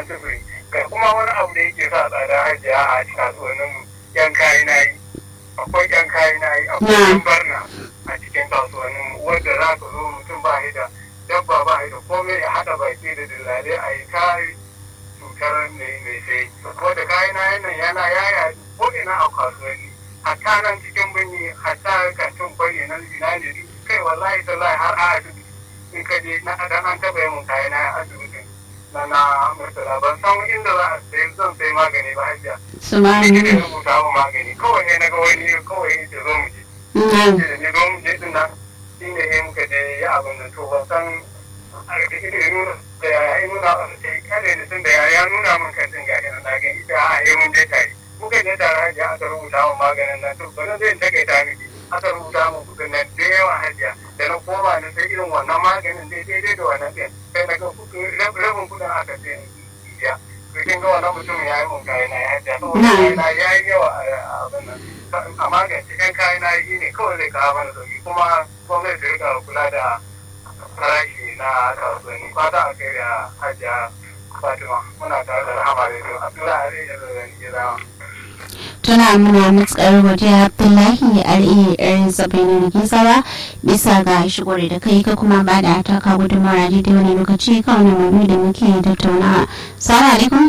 sufuri ga kuma wani abu da yake sa tsada hajiya a kasuwannin yan kayi na yi akwai yan kayi na yi akwai yan barna a cikin kasuwannin wanda za ka zo mutum ba da dabba ba da komai ya haɗa baki da dillalai a yi kayi cutar mai sai wanda kayi na nan yana yaya ko ina a kasuwanni hatta nan cikin birni hatta kantin kwari na zinari kai wallahi tallahi har a asibiti in ka je na dan an taba yin kayi na asibitin na na murtala ban san inda za a sai zan sai magani ba hajiya su ma ni ne rubuta mu magani kawai ne na ga wani kawai ya ce zo mu je ne zo mu je din nan shi ne ya muka je ya abin nan to ban san a da ya nuna da ya nuna da kare da sun da ya nuna min kan din gari na gani ita a yi mun je tare muka je tare hajiya aka rubuta mu maganin nan to bana zai takaita miki aka rubuta mu kudin nan da yawa hajiya da na koma na sai irin wannan maganin dai daidai da wannan ɗin sai na ga rabin kudin aka sai biya to kin ga wannan mutum ya yi mun kayan na ya hajiya saboda kayan na ya yi yawa a abin nan a magance kan kayan na yi ne kawai zai kawo mana sauki kuma gwamnati ta rika kula da farashi na kasuwanni fata a kai da hajiya fatima muna tare da rahama da yau abdullahi da zan gida tuna muna matsar godiya abdullahi al'ar zabainin gizawa bisa ga shigore da kai ka kuma ba da taka gudunmawar a daidai wani lokaci kan wani maudu da muke tattaunawa salamu alaikum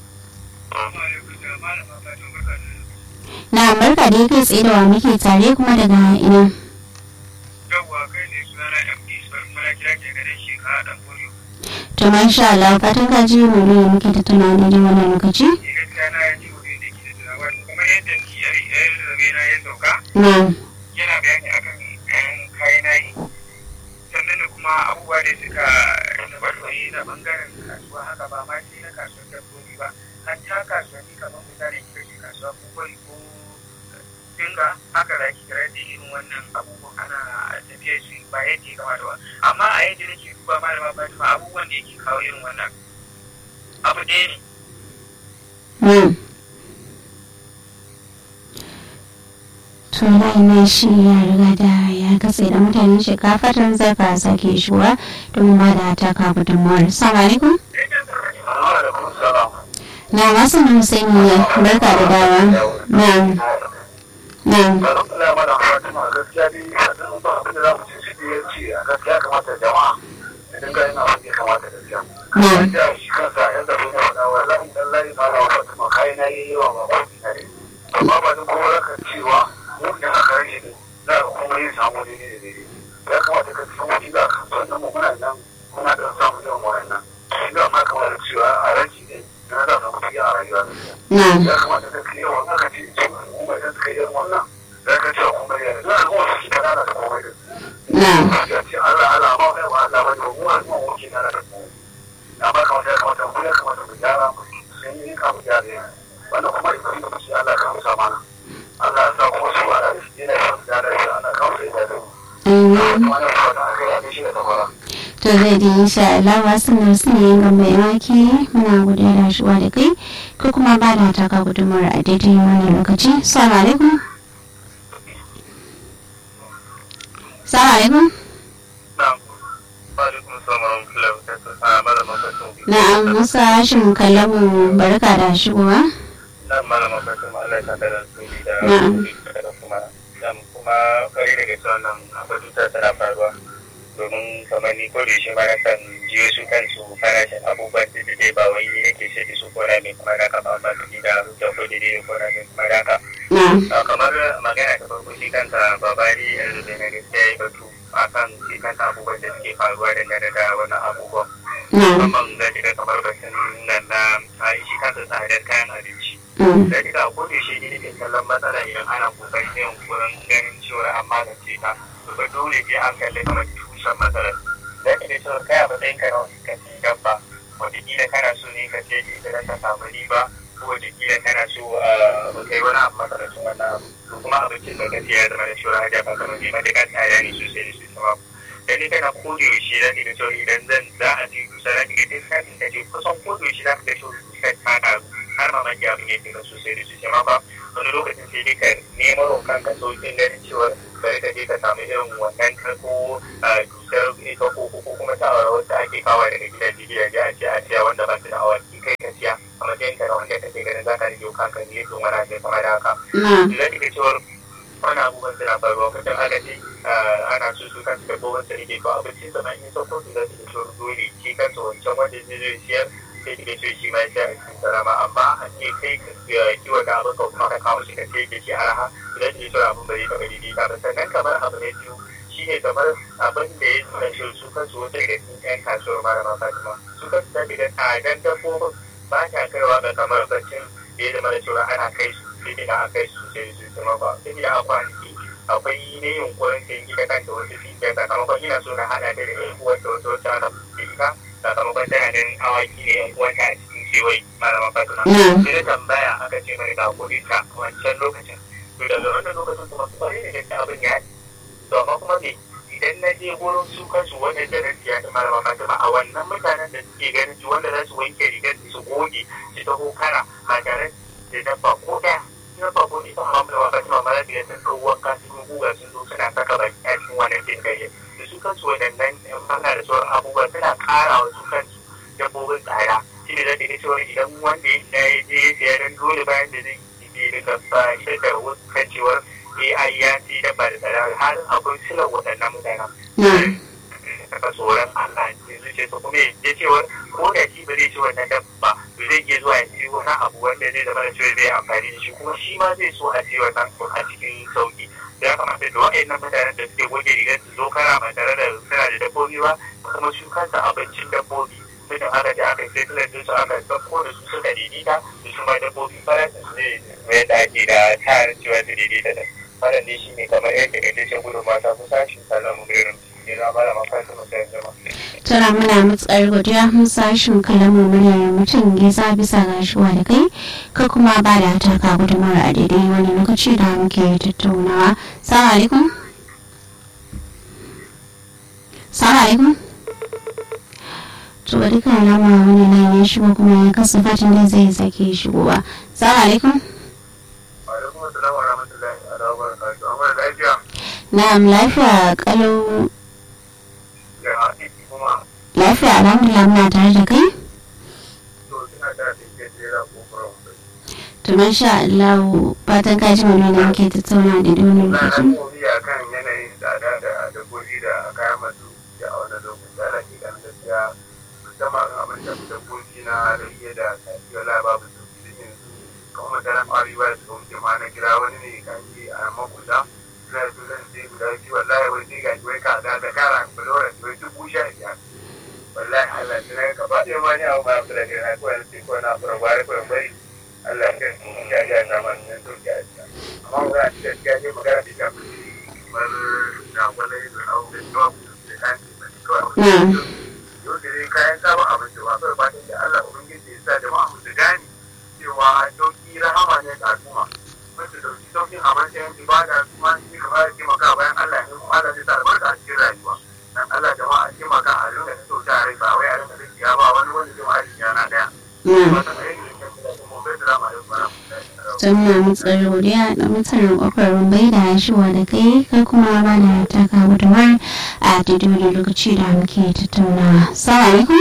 na barka da kai tsaye da wa muke tare kuma daga ina yawwa kai ne sunana md mana kira ke ganin shi ka dan koyo to masha Allah fatan ka ji maudu da muke tattaunawa daidai wani lokaci ni gaskiya na ji wuri da ke da wani kuma yadda ni ya zabe na ya sauka na yana bayani akan kayan kayan nayi sannan da kuma abubuwa da suka tabbatori na bangaren kasuwa haka ba ma sai na kasuwar dabbobi ba hatta kasuwanni kamar misali kika ce kasuwa ko kwari ko dinga haka za ki kira da irin wannan abubuwan ana tafiya su ba yadda ya kamata ba amma a yadda nake duba malama fatima abubuwan da yake kawo irin wannan abu ɗaya ne na to na shi ya riga da ya katse da mutanen shekafatan zaka sake shuwa domin ba da taka gudunmawar salamu alaikum na masu nan sai mu barka da dawa na na amma ba da kuma raka cewa mu da aka rage ne za a kuma yin samu daidai da daidai ya kamata ka san wani da aka sannan mu muna nan muna da samun yawan wayannan shi da ma kamar cewa a rage ne na za ka kuɗi a rayuwa na ya kamata ka kai yawan aka ce su kuma idan suka yi wannan za ka ce kuma ya za a kuma su ta lalata komai da na ya ce Allah Allah ma wai ba Allah ba ne mu a kuma wuce na da komai amma kamata ya kamata mu ya kamata mu gyara mu sun yi kamu gyara ne wannan kuma idan da mu ce Allah ka musa mana Allah ya sa kuma su ba da shi ne ya gyara shi Allah ka musa ya da mu ainihin wannan fata aka yi a shi da tafara to zai ji insha Allah wasu nan su ne yin mai wake muna godiya da shuwa da kai ko kuma ba da taka gudunmawar a daidai wannan lokaci salamu alaikum salamu alaikum na'am wa alaikum assalam wa rahmatullahi wa barakatuh a malama fatima na'am musa hashin kallamu barka da shigowa na malama fatima Allah ya sa da su da Na'am. da kuma dan kuma kare daga cewa nan akwai ta tana faruwa domin kamar ni ko da shi ma na kan jiyo su kansu farashin abubuwan da dai ba wai ni nake sai da su ko na mai kuma da ka ba ba da da ko da dai ko na mai kuma da ka na'am a kamar magana ta farko shi kanta babari yanzu da na gaskiya ya batu akan shi kanta abubuwan da suke faruwa dangane da wani abubuwan na'am musamman da kika kamar batun nan na a shi kansa tsadar kayan abinci mm, da kika ko da shi ne ke kallon matsala idan ana kokarin yin wurin ganin cewa an magance ta to ba dole sai an kalli kamar tushen matsalar da kika cewa kai a matsayin ka na wani ka ci dabba wataƙila kana so ne ka ce idan ka samu riba ko wataƙila kana so a kai wani abu makarancin wannan abu to kuma abincin da ka siya ya zama da cewa haja ba kamar ne matuƙar tsada ne sosai da sosai ba da ni kana koda yaushe za ka ga cewa idan zan za a ji dusa za ka ga duk sanin ka je kusan koda yaushe za ka ga cewa dusa ta karu har ma maki abin yake ga sosai da sosai ma ba wani lokacin sai dai ka nema wa kanka sauƙin ganin cewa bari ka je ka samu irin wannan ka ko dusar ita ko ko kuma ta wacce ake kawo daga gidaje gidaje a ce a siya wanda ba su da awaki kai ka da kake ganin za ka rage kanka ne don wani abu kamar da haka. na Idan kika cewar wani abubuwan suna faruwa kusan aka ce ana so su kansu dabbobin su rike ko abincin sa in sauko su za su da cewar dole shi kansu wancan wanda zai zai siyar sai kika ce shi ma ya a cikin salama amma a ce kai kiwon da abin ka kuma ka kawo shi ka ce ke shi araha idan kika cewar abin bai taɓa daidaita ba sannan kamar abu na biyu shi ne kamar abin da ya zama shi su kansu wata daga cikin 'yan kasuwar malama fatima su kansu ta daga tsadan dabbobin ba ta kaiwa ga kamar baccin da ya zama da cewa ana kai su sai da aka kai su sai su zama ba sai da a kwanaki akwai ne yunkurin sai gida kan da wasu fiye sakamakon ina so na haɗa da yan uwanta wata wata aka fi ita sakamakon tana da awaki ne yan uwanta a cikin kewaye malama fatima na sai da tambaya aka ce mai ga kuɗi ta wancan lokacin to daga wannan lokacin kuma su bari da gaske abin ya to amma kuma me idan na je gurin su kansu wanda da na siya da malama fatima a wannan mutanen da suke ganin su wanda za su wanke rigar su goge su taho kara ba tare da dabba ko ɗaya na ba ko ita amma malama fatima mara da sun ɗau wanka sun guga sun zo suna saka baki a cikin wannan din gayya da su kansu waɗannan yan banga da sauran abubuwa suna ƙara wa su kansu dabbobin tsada shi ne zai ga cewa idan wanda ya je ya siya don dole bayan da zai yi daga ba ita da wasu kan cewar AI ya ci dabba da tsada har akwai silar waɗannan mutanen. na Saka tsoron Allah yanzu ce to kuma ya cewar ko da shi ba zai ci wannan dabba to zai iya zuwa ya ci wani abu wanda zai zama da cewa zai amfani da shi kuma shi ma zai so a ci wannan a cikin sauki. Ya kamata da waɗannan mutanen da suke goge rigar su zo kara ba tare da suna da dabbobi ba kuma su kansa abincin dabbobi. Mutum aka da aka sai tilar su aka ɗauko da su suka daidaita da su ma dabbobi farashin su zai mai da ake da tarin cewa su daidaita da wannan ne shi ne kamar yadda ita ce gudun mata kusa shi salon irin ne na bala makaranta masu zama. tana muna matsar godiya mun sashin kalamu muryar mutum gisa bisa ga shuwa da kai ka kuma ba da taka gudunmawar a daidai wani lokaci da muke tattaunawa salamu alaikum salamu alaikum to duka alama wani nan ya shigo kuma ya kasa fatan da zai sake shigowa salamu alaikum Alaikum assalam wa rahmatullahi wa barakatuhu. Amma da lafiya na'am lafiya kalau da aiki kuma lafiya alhamdulillah muna tare da kai to suna da ke jera ko fara to masha Allah fatan ka ji mana da muke tattauna da wani Na lokaci nan gobe a kan yanayin tsada da dabbobi da kayan masu da a wannan lokaci ana ke ganin gaskiya musamman abin da dabbobi na rage da kafiyar lababu su fi yanzu kamar mutanen ƙwarewa da suka wuce ma na kira wani ne gashi a makuta suna da zan sai guda biyu wallahi wai sai gashi wai kaza da kara kulora wai dubu sha biyar wallahi Allah sai na gaba ɗaya ma ni abu ba su da gina ko yanzu sai ko na fara gwari ko bari Allah ya kai ya ya na man nan sauki a cikin amma ba a cikin gaskiya ne magana da ta fi kamar da wani da abu da yawa da kan da kawai na'am yau da dai kayan sabon abinci ba kawai fatan da Allah ubangiji ya sa jama'a mu su gane cewa sauki rahama ne ga al'umma wanda dauki saukin a matsayin ibada kuma shi ka fara taimaka bayan Allah ne kuma Allah zai sa albarka a cikin rayuwa dan Allah jama'a a taimaka a rinka da sauki a rai ba wai a rinka da ya ba wani wanda zai ma aiki yana daya na'am wata aiki da ke da mu bai da rama da kuma ta muna matsar godiya da mutanen kofar rumbai da shiwa da kai kai kuma ba da taka gudunmar a daidai wani lokaci da muke tattaunawa salamu alaikum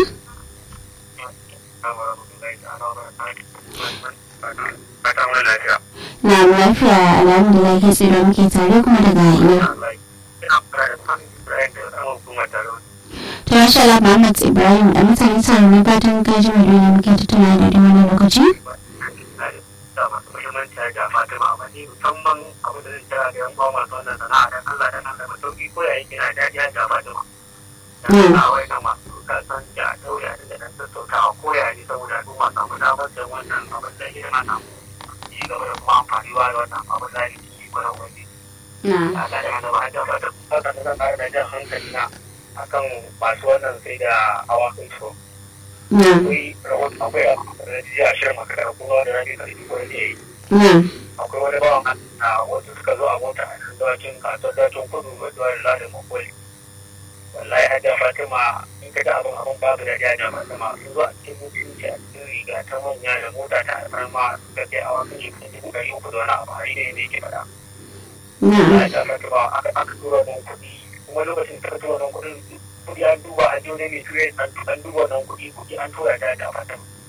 na lafiya alhamdulillah kai tsaye da muke tare kuma daga ina to masha Allah Muhammad Ibrahim da mutane tare ne fatan ka ji mai da muke tattaunawa a daidai wani lokaci musamman abu da zai tara da yan uwa masu wannan sana'a dan Allah dan Allah masauki ko yayin kina daɗi ya gaba da Mm. a wai na masu kasan da tauriya da dan sassauta a koya ne saboda al'umma samu damar da wannan abin da ya na samu ci gaba da kuma amfaniwa da wannan abin da ya ci gaba da wani na a da yana ba da ba da haka da zan ƙara da jan hankali na akan masu wannan sai da awakin su na akwai rahoton akwai rajiya shirin makarar kuma da rabi da ko ne na akwai wani bawan na wasu suka zo a mota a cikin dawacin kasuwar dawacin kudu mai zuwa da ladin makwai wallahi hajja fatima in ka ga abin abin babu da hajja fatima sun zo a cikin mutunci a cikin riga ta manya da mota ta alfarma suka kai a wasu shi kan dubu ɗari uku da wani abu hari ne ne ke faɗa na hajja fatima aka aka tura wannan kuɗi kuma lokacin da ka tura wannan kuɗin kuɗi an duba a jiyo ne mai tura an duba wannan kuɗi kuɗi an tura ta hajja fatima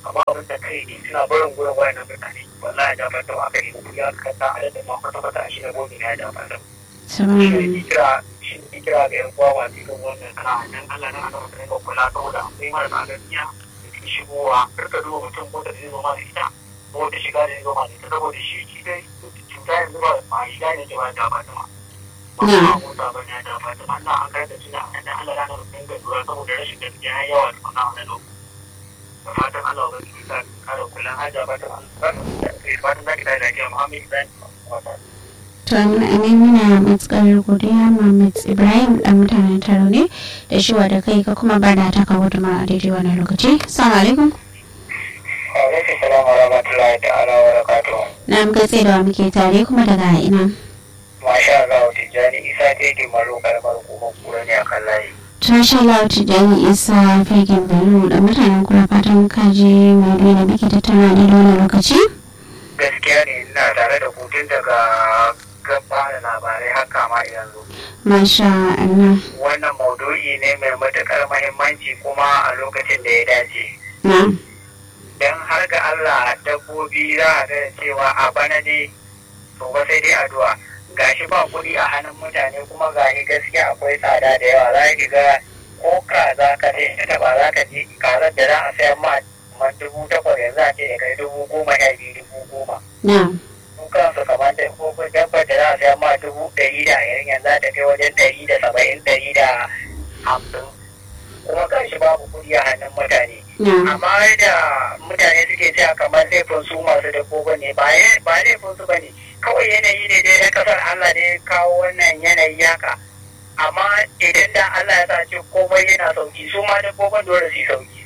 amma abin da kai ne suna barin gurin wayannan mutane wallahi da fata aka yi ya kasa a da ma kwata kwata shi da gobe ya da fata shi ne kira shi ne kira ga yan uwa wasu kan wannan kana dan Allah na ana mutane ga kula saboda akwai marasa gaskiya da suke shigowa karka duba mutum ko da zai zo ma da ita ko da shiga da zai zo ma da ita saboda shi shi dai cuta yanzu ba ma shiga ne ke ba da fata ma ba ma mota ba ne da fata ma Allah an karanta suna an da Allah na mutum ga lura saboda rashin gaskiya ya yawa da kuma wani lokaci da fatan Allah ba su sa kare kullum haja fatan Allah fatan zaki da lafiya Muhammad Ibrahim to amin muna matsakar godiya Muhammad Ibrahim dan mutanen taro ne da shiwa da kai ka kuma ba da taka gudunmawa a daidai wannan lokaci assalamu alaikum alaikum salam wa rahmatullahi ta'ala wa barakatuh na muka tsaye da muke tare kuma daga ina masha Allah tijjani isa ta yi malo kalmar kuma kura ne a kan layi Tasha Lauti Jani Isa Fegin Bello da mutanen kula fatan kaji mai da muke tattauna ne da wannan lokaci? gaskiya ne ina tare da hutun daga gaba da labarai haka ma yanzu Masha Allah. wannan maudu'i ne mai matukar mahimmanci kuma a lokacin da ya dace Na. don har ga Allah dabbobi za a ga cewa a bana dai to ba sai dai addu'a gashi ba kuɗi a hannun mutane kuma gashi gaskiya akwai tsada da yawa za ki ga ko kaza ka je ka taba za ka ji kazar da za a sayar ma man dubu takwas yanzu a ce ya kai dubu goma sha biyu dubu goma Na. su kansu kamar da ko dabbar da za a sayar ma dubu ɗari da ashirin yanzu za ta kai wajen ɗari da saba'in ɗari da hamsin kuma kanshi babu kuɗi a hannun mutane Na. amma da mutane suke cewa kamar laifin su masu dabbobin ne ba laifin su bane kawai yanayi ne dai na kasar Allah ne ya kawo wannan yanayi haka amma idan da Allah ya sa ce komai yana sauki su ma dabbobin dole su yi sauki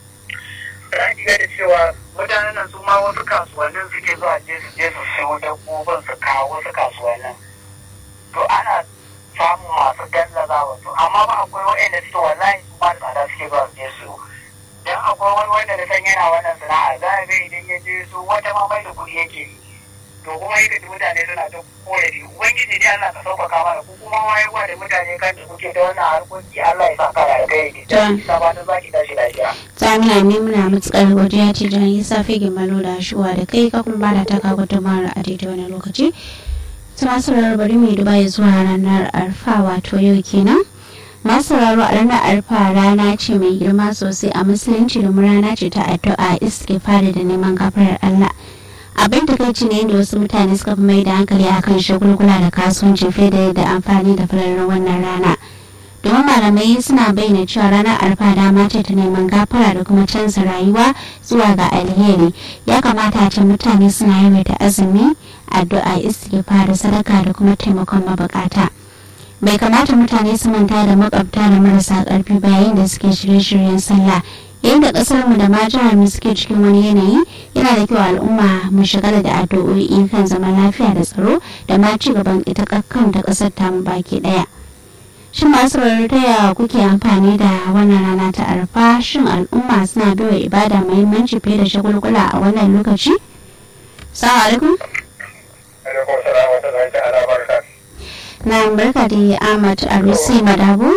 za ki ga da cewa mutanen nan su ma wasu kasuwannin suke zuwa je su je su siyo dabbobin su kawo wasu kasuwannin to ana samun masu gallaza wasu amma ba akwai waɗanda suke wallahi su ba da tsada suke zuwa su je su dan akwai wani wanda da san yana wannan sana'a za a ga idan ya je su wata ma mai da kuɗi yake yi to kuma yadda da mutane suna ta korafi ubangiji dai Allah ka sauƙaƙa mana ko kuma wayewa da mutane kan da kuke da wannan harkoki Allah ya saka da alkhairi da isa ba ta zaki tashi lafiya Samina ne muna matukar godiya ce Jani Isa Fegin Bello da shiwa da kai ka kuma ba da taka gudunmawar a daidai wannan lokaci. Tuna sauraro bari mai duba zuwa ranar arfa wato yau kenan. masu sauraro a ranar arfa rana ce mai girma sosai a musulunci domin rana ce ta addu'a iske fara da neman gafarar Allah abin da kai ne yadda wasu mutane suka fi mai da hankali akan shagulgula da kasuwanci fiye da yadda amfani da fararen wannan rana domin malamai suna bayyana cewa ranar arfa dama ce ta neman gafara da kuma canza rayuwa zuwa ga alheri ya kamata a ce mutane suna yawaita azumi addu'a istighfar sadaka da kuma taimakon mabukata bai kamata mutane su manta da makwabta da marasa karfi ba yayin da suke shirye-shiryen sallah yayin da kasar mu da ma jihar mu suke cikin wani yanayi yana da kyau al'umma mu shigala da addu'o'i kan zaman lafiya da tsaro da ma ci gaban ita kan da kasar tamu baki daya shin masu ta kuke amfani da wannan rana ta arfa shin al'umma suna baiwa ibada muhimmanci fiye da shagulgula a wannan lokaci salamu alaikum alaikum salam wa rahmatullahi ta'ala barakatuh na barka da ahmad arusi madabo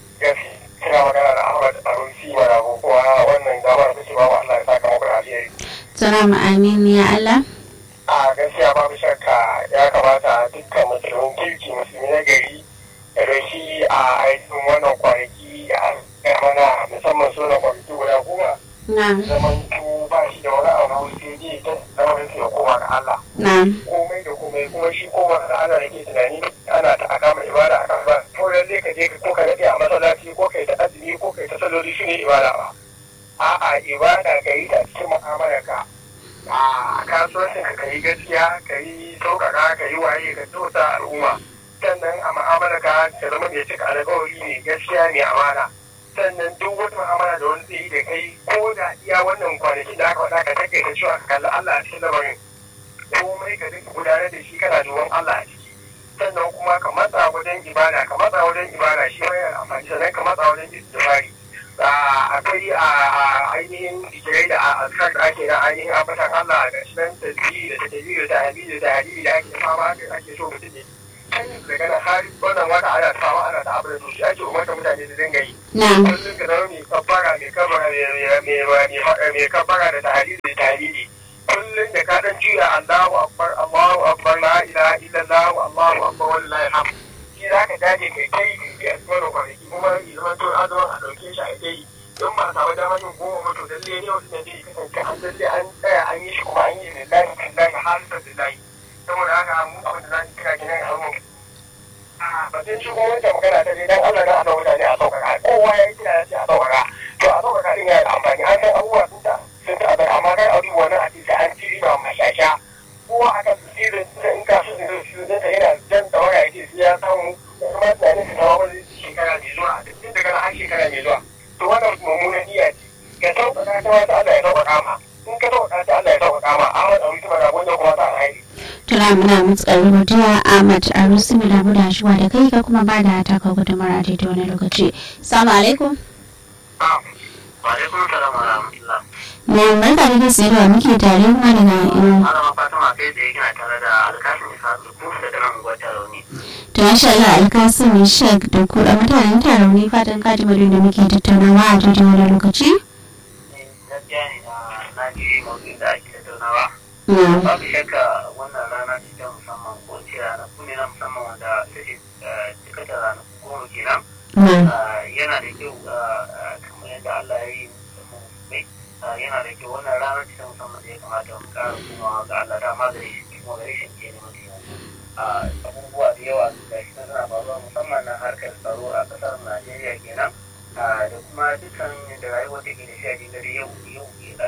kina magana da Ahmad Arusi Marabo kuwa wannan damar da ce babu Allah ya saka muku da alheri. salamu amin ya allah A gaskiya babu shakka ya kamata dukkan musulmin kirki musulmi na gari da doshi a aikin wannan kwanaki a mana musamman suna kwanaki guda goma. na Zaman tu ba shi da wani abu sai dai ta zama da ya koma ga Allah. na Komai da komai kuma shi koma ga Allah da ke tunani ana ta akama ibada a kan ba. Ko lalle ka je ko ka daɗe a masallaci ko kai ta azumi ko kai ta saloli shi ne ibada ba. A'a ibada ka yi ta cikin mu'amalarka. A kasuwancin ka yi gaskiya ka yi sauƙaƙa ka yi waye ka tota al'umma. Sannan a mu'amalarka ta zama mai cika alƙawari ne gaskiya ne amana. sannan duk wata mu'amala da wani zai yi da kai ko da iya wannan kwanakin da aka faɗa ka take ta cewa ka kalli Allah a cikin lamarin komai ka dinga gudanar da shi kana duban Allah a ciki sannan kuma ka matsa wajen ibada ka matsa wajen ibada shi ma yana amfani sannan ka matsa wajen istifari akwai a ainihin jikirai da azkar da ake na ainihin ambatan Allah da shi nan tasbihi da tajbihi da tahmidi da tahlili da ake fama ake so mutum ne daga nan har wannan wata ana fama ana ta abin da shi ake umarta mutane da dinga yi na kullum ka zama mai kabbara mai kabbara mai kabbara da tahlili da tahlili kullum da ka dan juya Allahu akbar Allahu akbar la ilaha illallah Allahu akbar wallahi alhamd shi za ka dage kai kai kai a cikin kwanaki kuma ya zama to a zama a dauke shi a kai don ba samu damar yin goma mutu lalle ne wasu da zai kasance an lalle an tsaya an yi shi kuma an yi ne lahi kan lahi har sa da lahi saboda haka mu abin da za su kira gidan a mu a batun shi kuma wata magana ta dai dan Allah na Allah mutane a sauƙaƙa kowa ya yi kira ya ce a sauƙaƙa to a sauƙaƙa din yana da amfani an san abubuwa sun ta sun ta abin amma kai abu wani a cikin an ci riba mashasha kowa akan su sirrin in ka su sirrin su zai yana jan tsawara ya ce ya samu kuma tunanin su kawo wani shekara mai zuwa duk daga nan har shekara mai zuwa to wannan mummunan niyya ce ka sauƙaƙa ta wata Allah ya sauƙaƙa ma in ka sauƙaƙa ta Allah ya sauƙaƙa ma Ahmad Abu Kuma da wanda kuma ta alhaji tuna muna mutsar godiya Ahmad Arusi mu damu da shuwa da kai ka kuma ba da taka gudunmar a daidai wani lokaci salamu alaikum wa alaikum salam wa rahmatullah na barka da kai sayarwa muke tare kuma daga ina malama Fatima kai da yake tare da alƙasin Isa Kusa da nan gwata rauni to masha Allah alkasim shek da kuɗa mutanen taron ne fatan kaji da muke tattaunawa a daidai wani lokaci gaskiya ne na ji maudu'in da ake tattaunawa na babu shakka wannan rana ce ta musamman ko ce ranaku ne na musamman wanda take cika da ranaku goma kenan na yana da kyau kamar yadda Allah ya yi mu mai yana da kyau wannan rana ce ta musamman da ya kamata mu ƙara komawa ga Allah da ma gare shi kuma gare shi ke neman taimako abubuwa da yawa da shi ta suna faruwa musamman na harkar tsaro a ƙasar Najeriya kenan da kuma dukkan da rayuwa take da shi a cikin yau yau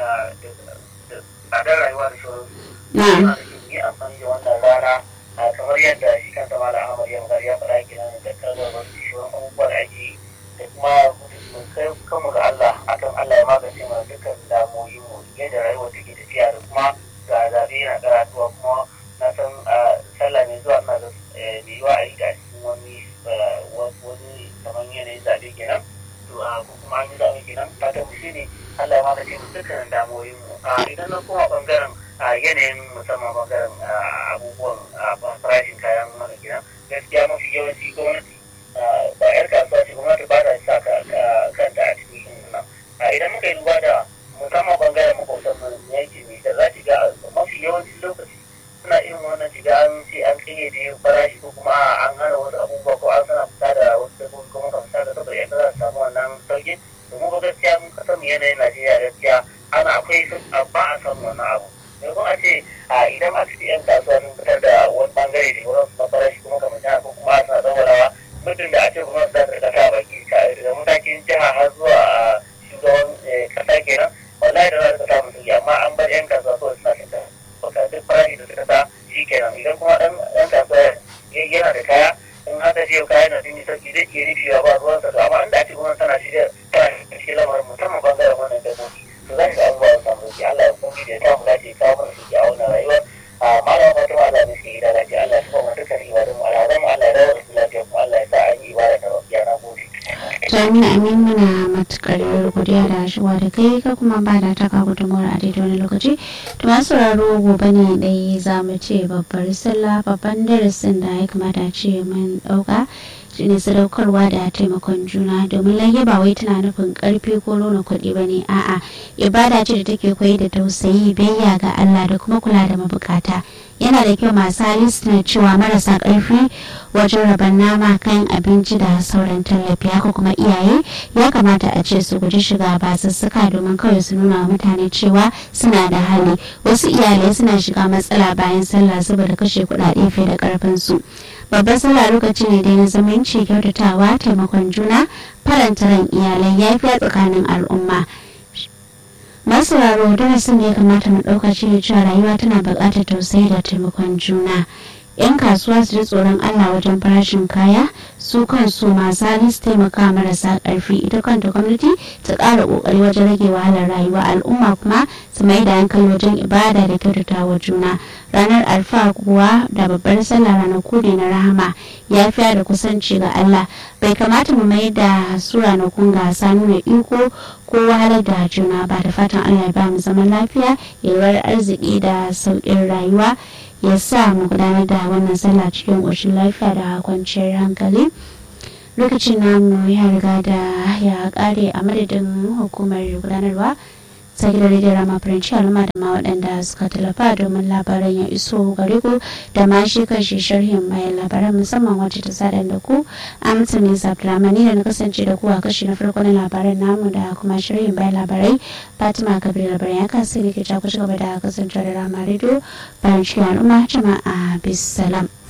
da tsadar rayuwa da sauransu na yana da kyau yi amfani da wannan rana a kamar yadda shi kansa mala ahmad ya magana ya faɗa kenan da kalmar wasu shirin abubuwa da ake yi da kuma mun kai kanmu ga Allah akan Allah ya magance mana dukkan damuwoyin mu yadda rayuwa take tafiya da kuma ga zaɓe yana karatuwa kuma na san sallah mai zuwa ina da mai yiwa a yi da cikin wani wani kamar yanayin zaɓe kenan to ko kuma an yi zaɓe kenan fatan mu shine Allah ya magance mu dukkan damuwoyin mu idan na koma bangaren a yanayin musamman bangaren abubuwan farashin kayan mana gida gaskiya mafi yawanci gwamnati ba yar kasuwa ce gwamnati ba ta sa kanta a cikin yin nan idan muka yi duba da musamman bangaren makwabtan mu yanki mai da za ki ga mafi yawancin lokaci suna irin wannan shiga an ce an kayyade farashi ko kuma an hana wasu abubuwa ko an sana fita da wasu dabbobi kuma kan fita da saboda yadda za su samu wannan sauki domin ba gaskiya mun kasar mu yanayin Najeriya gaskiya ana akwai ba a samu wannan abu yanzu a ce a idan aka ce yan kasuwa sun fitar da wani bangare da wurin su fara shi kuma kamar jihar ko kuma suna zaurawa mutum da a ce kuma za ta kasa baki daga matakin jiha har zuwa shugaban kasa kenan wallahi da za ta samu sauki amma an bar yan kasuwa kawai suna fita baka duk farashi da suka sa shi kenan idan kuma dan yan kasuwa yana da kaya in haka ce kaya na sun yi sauki zai iya rufewa ba ruwansa to amma inda ake gwamnati tana shirya tana cikin lamarin musamman bangaren wannan dabbobi to za ka abubuwa su samu sauki Allah ya kuma da ta mu dace kawo mana sauki a wannan rayuwa a malama wata ma Allah ne suke gida lafiya Allah ya kuma dukkan ibadun mu alhazan mu Allah ya dawo da su lafiya kuma Allah ya sa an yi ibada da wasu yana gode. Jami'a Amin muna matukar godiya da shiwa da kai ka kuma ba da taka gudunmawar a daidai wani lokaci. To masu sauraro gobe ne dai za mu ce babbar sallah babban darasin da ya kamata ce mun ɗauka. shine sadaukarwa da taimakon juna domin lage ba wai tana nufin karfi ko nuna kuɗi ba ne a'a ibada ce da take koyi da tausayi biyayya ga Allah da kuma kula da mabukata yana da kyau masu hali suna cewa marasa karfi wajen raban nama kayan abinci da sauran tallafi haka kuma iyaye ya kamata a ce su guji shiga basussuka domin kawai su nuna wa mutane cewa suna da hali wasu iyalai suna shiga matsala bayan sallah saboda kashe kuɗaɗe fiye da karfin su babban sallah lokaci ne dai na zamanci kyautatawa taimakon juna faranta ran iyalai yafiya tsakanin al'umma masu raro darasin da ya kamata mu ɗauka shi ne cewa rayuwa tana buƙatar tausayi da taimakon juna yan kasuwa su ji tsoron allah wajen farashin kaya su kansu masu hali su taimaka marasa ƙarfi ita kanta gwamnati ta ƙara ƙoƙari wajen rage wahalar rayuwa al'umma kuma su mai da hankali wajen ibada da kyautatawa juna ranar alfa kuwa da babbar sallah ranaku ne na rahama yafiya da kusanci ga allah bai kamata mu mai da su ranakun gasa nuna iko ko wahalar da juna ba da fatan allah ya ba mu zaman lafiya yalwar arziki da sauƙin rayuwa ya sa mu gudanar da wannan sallah cikin ƙoshin lafiya da kwanciyar hankali lokacin namu ya riga da ya kare a madadin hukumar gudanarwa ta gidan rediyon rama faranci al'umma da ma waɗanda suka tallafa domin labaran ya iso gare ku da ma shi kanshi sharhin bayan labaran musamman wacce ta sada da ku amsa ne abdulrahmani da na kasance da ku a kashi na farko na labaran namu da kuma sharhin bayan labarai fatima kabir labaran ya kasu ne ke ku ci gaba da kasance da rama rediyo faranci al'umma jama'a bisalam.